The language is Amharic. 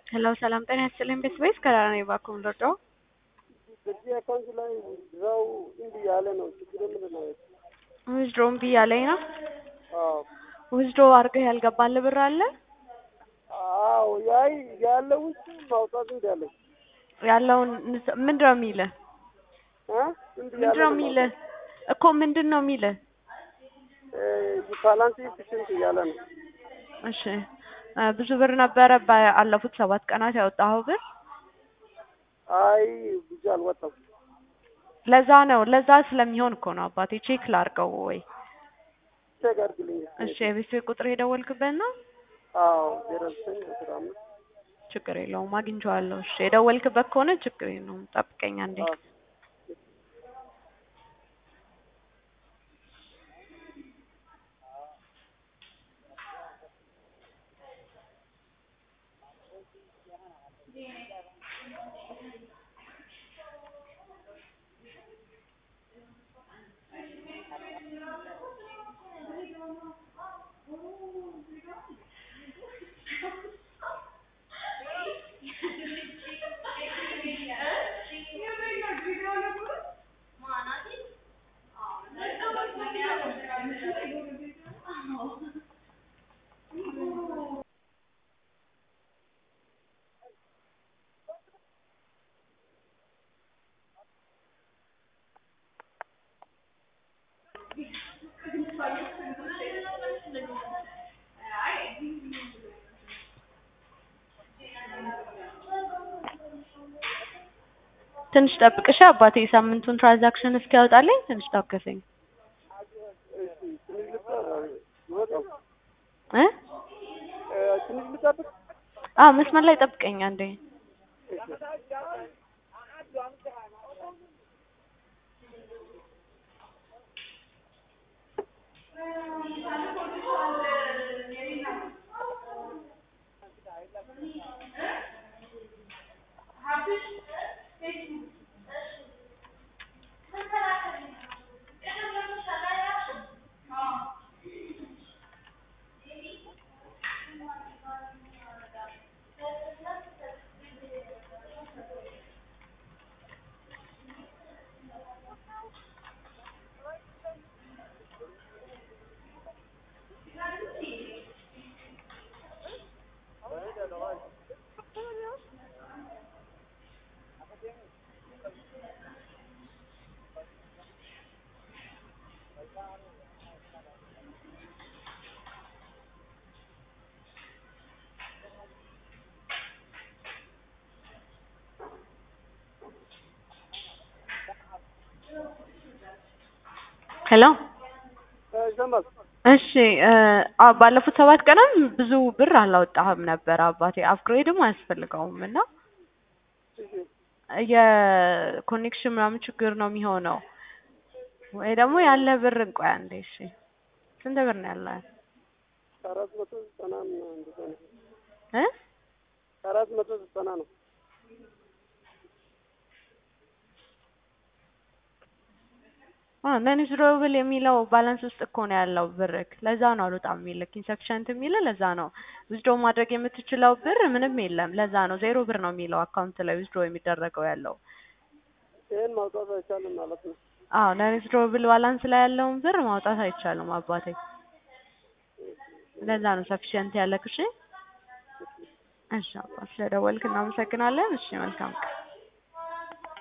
ሄሎ ሰላም ጤና ይስጥልኝ ቤተሰቤት ከዳራ ነኝ እባክዎ የምንረዳው በዚህ አካውንት ላይ እዛው እንዲህ ያለ ነው። ችግር ምንድን ነው? ዊዝድሮ እምቢ እያለኝ ነው። አዎ ዊዝድሮ አድርገህ ያልገባልህ ብር አለ አዎ ያይ ያለ ውስጥ ማውጣት እንዲ ያለኝ ያለውን ምንድን ነው የሚልህ? እ እንዲህ ምንድን ነው የሚልህ እኮ ምንድን ነው የሚልህ? ባላንስ ኢፊሽንት እያለ ነው። እሺ እ ብዙ ብር ነበረ ባለፉት ሰባት ቀናት ያወጣኸው ብር? አይ ብዙ አልወጣም። ለዛ ነው ለዛ ስለሚሆን እኮ ነው አባቴ ቼክ ላድርገው ወይ? ቼክ አድርግልኝ። እሺ የቤተሰብ ቁጥር የደወልክበት ነው? አዎ ዜሮ ዘጠኝ አስራ አምስት ችግር የለውም አግኝቼዋለሁ። እሺ የደወልክበት ከሆነ ችግር የለውም ጠብቀኝ አንዴ። አዎ ትንሽ ጠብቅሽ አባቴ የሳምንቱን ትራንዛክሽን እስኪያወጣልኝ ትንሽ ታገሰኝ እሺ ትንሽ ልጠ- ይወጣው እ እ ትንሽ ልጠብቅ። አዎ መስመር ላይ ጠብቀኝ አንዴ እሺ ሄሎ እ ይሰማል። እሺ እ አዎ ባለፉት ሰባት ቀናት ብዙ ብር አላወጣህም ነበር አባቴ አፕግሬድም አያስፈልገውም እና እሺ የኮኔክሽን ምናምን ችግር ነው የሚሆነው ወይ ደግሞ ያለ ብር እንቆይ አንዴ እሺ ስንት ብር ነው ያለ አራት መቶ ዘጠና ነው እንደዛ ነው። እ አራት መቶ ዘጠና ነው። ነን ዊዝድሮብል የሚለው ባላንስ ውስጥ እኮ ነው ያለው ብርክ ለዛ ነው አልወጣም የሚልክ ኢንሰፊሸንት የሚልህ ለዛ ነው ዊዝድሮ ማድረግ የምትችለው ብር ምንም የለም ለዛ ነው ዜሮ ብር ነው የሚለው አካውንት ላይ ዊዝድሮ የሚደረገው ያለው ይሄን ማውጣት አይቻልም ማለት ነው። አዎ ነን ዊዝድሮብል ባላንስ ላይ ያለውን ብር ማውጣት አይቻልም አባቴ ለዛ ነው ሰፊሸንት ያለክ እሺ እሺ አባ ስለደወልክ እናመሰግናለን እሺ መልካም ቀን